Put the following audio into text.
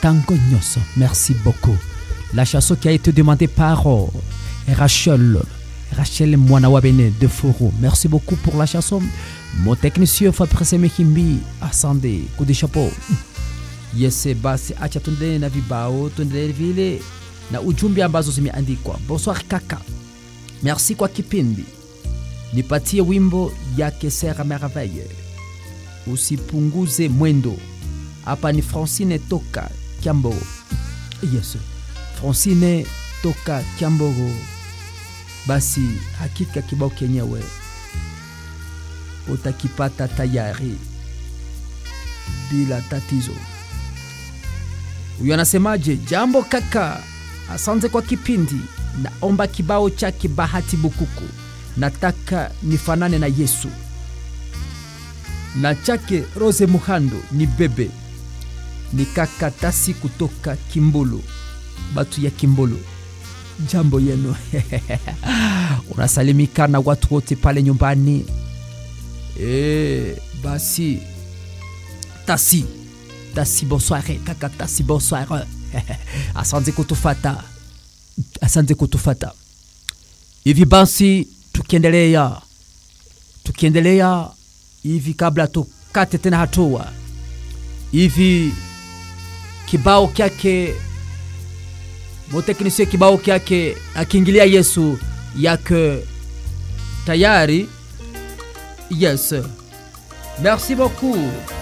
Tango Nyos. Merci beaucoup. La chanson qui a été demandée par euh, Rachel. Rachel Mwanawabene de Foro. Merci beaucoup pour la chanson. Mon technicien Fabrice Mekimbi. Asande. Coup de chapeau. Yes, basi acha tuendelee na vibao, tuendelee vile na ujumbe ambazo zimeandikwa. Bonsoir kaka, merci kwa kipindi. Nipatie wimbo yake Sera Merveille, usipunguze mwendo. Hapa ni Francine toka Kiambogo. Yes, Francine toka Kiambogo. Basi hakika kibao kenyewe utakipata tayari bila tatizo. Huyu anasemaje? Jambo kaka, asante kwa kipindi. Naomba kibao chake Bahati Bukuku, nataka nifanane na Yesu, na chake Rose Muhando ni bebe ni kaka Tasi kutoka Kimbulu, batu ya Kimbulu. Jambo yenu unasalimika na watu wote pale nyumbani. E, basi Tasi Tasi, bonsoir kaka Tasi, bonsoir. Asante kutufata, asante kutufata. Hivi basi tukiendelea, tukiendelea hivi, kabla tukate tena hatua hivi, kibao kyake moteknisie, kibao kyake akiingilia Yesu yake tayari. Yes, merci beaucoup.